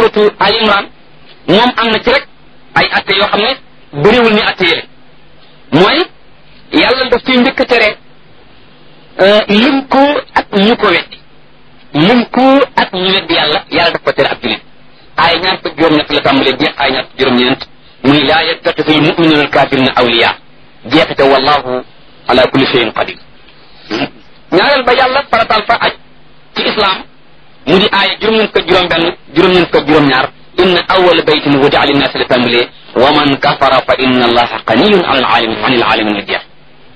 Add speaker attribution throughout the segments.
Speaker 1: suratu al imran moom am na ci rek ay atte yoo xam ne bëriwul ni atte yële mooy yàlla daf ciy njëkk a tere lim ko ak ñu ko weddi lim ko ak ñu weddi yàlla yàlla daf ko tere ak julit ay ñaar fukk juróom-ñett la tàmbalee jeex ay ñaar fukk juróom-ñeent muy laa yattaxisu al muminuna al kafirina awliya jeexite wallahu ala kulli shay'in qadir ñaareel ba yàlla faratal fa aj ci islam mu di aaya juróom-ñeent ko juróom benn juróom-ñeent ko juróom ñaar inna awwala baytin wudi'a linnaasi la tàmbalee wa man kafara fa inna allaha ganiyun an alaalamin an alaalamin la jeex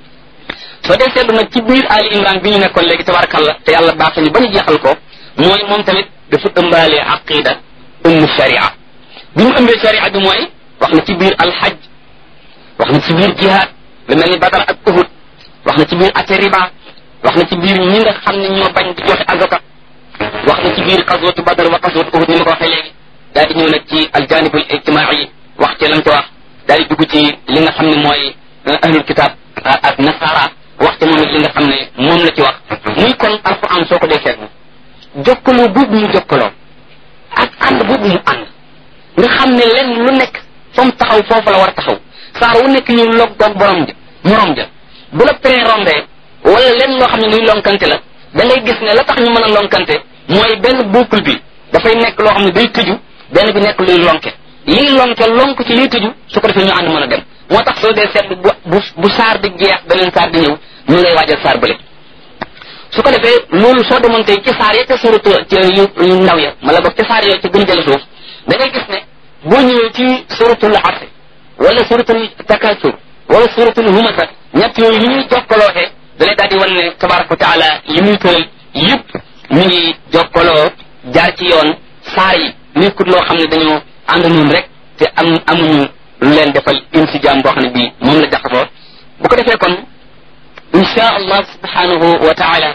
Speaker 1: soo dee seetlu nag ci biir ali imran bi ñu nekkoon léegi tabarakallah te yàlla baax ñu ba ñu jeexal ko mooy moom tamit dafa ëmbaale aqida ëmb sharia bi mu ëmbee sharia bi mooy wax na ci biir alxaj wax na ci biir jihaad lu mel ni badar ak uhud wax na ci biir ate riba wax na ci biir ñi nga xam ne ñoo bañ di joxe azaka wax na ci biir xaswatu badar wa xaswatu uhud ni ma ko waxee léegi daal di ñëw nag ci aljanibul ijtimaai wax ci lam ci wax daal di dugg ci li nga xam ne mooy ahlul kitab ak nasara wax ci moom it li nga xam ne moom la ci wax muy kon alquran soo ko dee seetlu jokkaloo boobu mu jokkaloo ak ànd boobu mu ànd nga xam ne lenn lu nekk fa mu taxaw foofu la war a taxaw saar wu nekk ñu log doog borom ja morom ja bu la train rombee wala lenn loo xam ne luy lonkante la da ngay gis ne la tax ñu mën a lonkante mooy benn boucle bi dafay nekk loo xam ne day tëju benn bi nekk luy lonke lii lonke lonk ci liy tëju su ko defee ñu ànd mën a dem moo tax soo dee seetlu bu bu bu saar di jeex beneen saar di ñëw ñu ngay waajal saar bële su ko defee loolu soo demoon tey ci saar ya ca suratu yu ndaw ya mala boog ci saar yooyu ci gën jële suuf da ngay gis ne boo ñëwee ci suratul asr wala suratul takasur wala suratul humasa ñett yooyu ni ñuy jokkaloote da lay daal di wan ne tabaraka wa taala yi muy tëral yëpp ñu ngi jokkaloo jaar ci yoon saar yi nekkut loo xam ne dañoo ànd noonu rek te am amuñu lu leen defal insijaam boo xam ne bii moom la jaxasoo bu ko defee kon insha allah subhanahu wa taala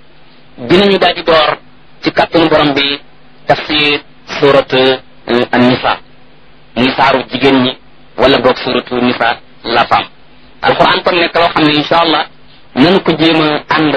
Speaker 1: dinañu daal di door ci kàttanu borom bi tafsir surat an-nisa muy saaru jigéen ñi wala boog suratu nisa la femme alquran kon nekk loo xam ne insha allah nanu ko jéem a ànd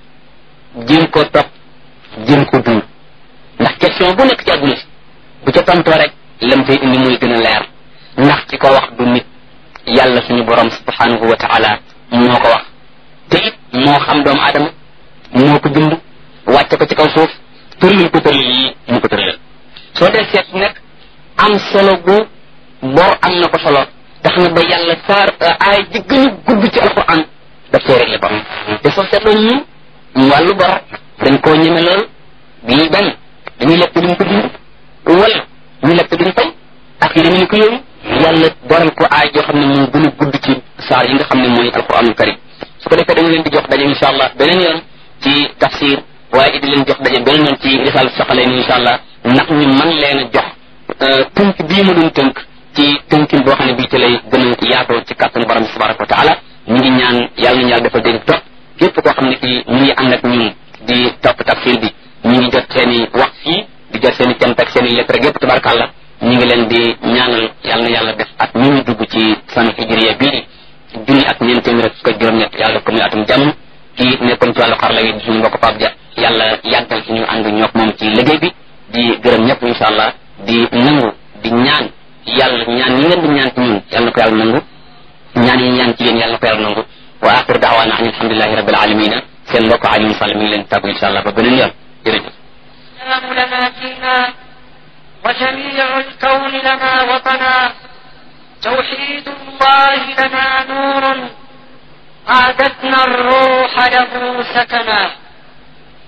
Speaker 1: jéem ko topp jéem ko dund ndax question bu nekk ci àdduna si bu ca tontoo rek lam fay indi muy gën a leer ndax ci ko wax du nit yàlla suñu borom subhanahu wa taala moo ko wax te it moo xam doomu aadama moo ko bind wàcce ko ci kaw suuf tëralal ko tëralal yi mu ko tëralal soo dee seet nekk am solo gu bor am na ko solo tax na ba yàlla saar aay ji gën a gudd ci alquran daf see réglé bor te soo seetloo ñu wàllu bor dañ koo ñeme lool bii benn dañuy lekk duñ ko dund wala ñu lekk duñ fay ak yi dañu ko yooyu yàlla boral ko aay joo xam ne moo gën a gudd ci saar yi nga xam ne mooy alquranul karim su ko defee dañu leen di jox daje insha allah beneen yoon ci tafsir waaye di leen jox daje beneen yoon ci risal soxalee ni insha allah ndax ñu man leen a jox tënk bii ma doon tënk ci tënkin boo xam ne bii ci lay gën a yaatoo ci kàttanu borom bi tabaraka wa taala ñu ngi ñaan yàlla nañu yàlla defal dégg topp képp koo xam ne kii ñu ngi ànd ak ñun di topp tafsir bi ñu ngi jot seen i wax fii di jot seen i cant ak seen i lettre yépp tabarakàllah ñu ngi leen di ñaanal yàlla na yàlla def at ñu ñu dugg ci sanu hijriya bii junni ak ñeent téeméer ak fukk juróom-ñett yàlla def ko muy atum jàmm kii nekkoon ci wàllu xarala yi di suñu mbokk Pape Dia yàlla yàggal suñu ànd ñook moom ci liggéey bi di gërëm ñëpp insha allah di nangu di ñaan yàlla ñaan yi ngeen di ñaan ci ñun yàlla na ko yàlla nangu ñaan yi ñaan ci yéen yàlla na ko yàlla nangu wa axiru daawaana an alhamdulilahi rabbil alamina seen mbokk Alioune Sall mi ngi leen tàggu insha allah ba beneen yoon jërëjëf
Speaker 2: السلام لنا فينا وجميع الكون لنا وطنا توحيد الله لنا نور أعددنا الروح له سكنا